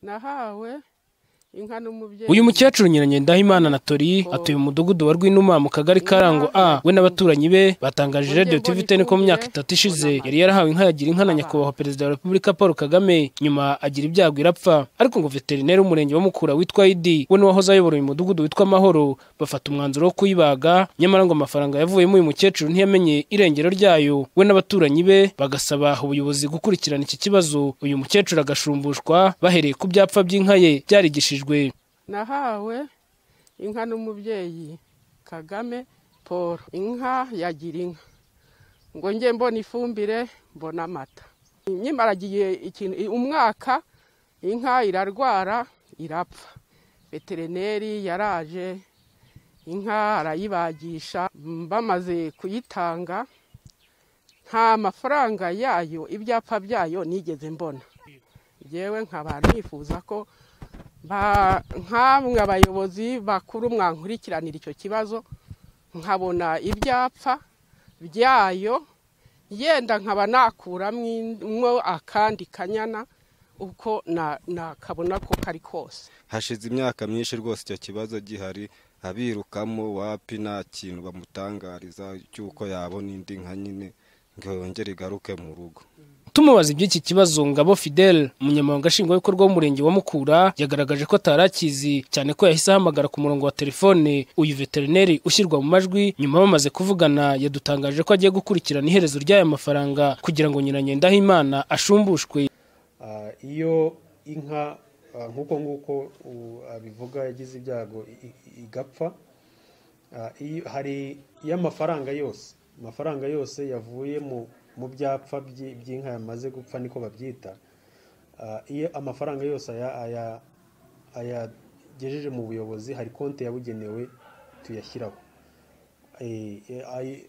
nahawe inka n'umubyeyi uyu mukecuru nyiranye ndahimana anatori atuye mu mudugudu wa rwinuma mu kagari karango a we n'abaturanyi be batangaje radio tv ten ko mu myaka itatu ishize yari yarahawe inka yagira inka na nyakubahwa perezida wa repubulika paul kagame nyuma agira ibyago irapfa ariko ngo veterineri w'umurenge wa mukura witwa idi we n'uwahoze ayobora uyu mudugudu witwa amahoro bafata umwanzuro wo kuyibaga nyamara ngo amafaranga yavuyemo uyu mukecuru ntiyamenye irengero ryayo we n'abaturanyi be bagasaba ubuyobozi gukurikirana iki kibazo uyu mukecuru agashumbushwa bahereye ku byapfa by'inka ye byarigishijwe nahawe inka n'umubyeyi kagame paul inka yagira inka ngo njye mbona ifumbire mbona amata nyimaragiye umwaka inka irarwara irapfa veterineri yaraje inka arayibagisha bamaze kuyitanga nta mafaranga yayo ibyapa byayo nigeze mbona yewe nkaba nifuza ko nk'amwe abayobozi bakuru mwankurikiranira icyo kibazo nkabona ibyapfa byayo yenda nkaba nakuramwo akandi kanyana uko nakabona ko kari kose hashize imyaka myinshi rwose icyo kibazo gihari abirukamo wapi nta kintu bamutangariza cy'uko yabona indi nka nyine ngo yongere igaruke mu rugo tumubaza iby'iki kibazo ngabo fidel umunyamabanga nshingwabikorwa w'umurenge wa mukura yagaragaje ko atari akizi cyane ko yahise ahamagara ku murongo wa telefone uyu veterineri ushyirwa mu majwi nyuma bamaze kuvugana yadutangaje ko agiye gukurikirana iherezo ry'aya mafaranga kugira ngo nyiranyendahimana ashumbushwe iyo inka nk'uko nguko abivuga yagize ibyago igapfa hari iyo amafaranga yose amafaranga yose yavuye mu mu byapfa by'inka yamaze gupfa niko babyita iyo amafaranga yose ayagejeje mu buyobozi hari konti yabugenewe tuyashyiraho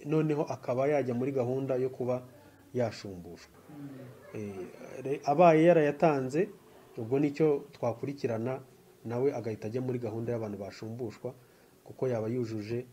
noneho akaba yajya muri gahunda yo kuba yashumbushwa abaye yarayatanze ubwo nicyo twakurikirana nawe agahita ajya muri gahunda y'abantu bashumbushwa kuko yaba yujuje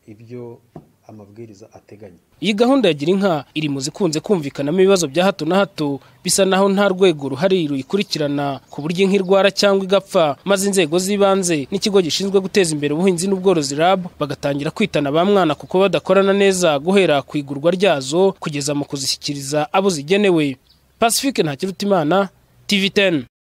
ibyo amabwiriza ateganya iyi gahunda yagira inka iri mu zikunze kumvikanamo ibibazo bya hato na hato bisa naho nta rwego ruhari ruyikurikirana ku buryo inka irwara cyangwa igapfa maze inzego z'ibanze n'ikigo gishinzwe guteza imbere ubuhinzi n'ubworozi RAB bagatangira kwitana ba mwana kuko badakorana neza guhera ku igurwa ryazo kugeza mu kuzishyikiriza abo zigenewe Pacifique Ntakirutimana TV10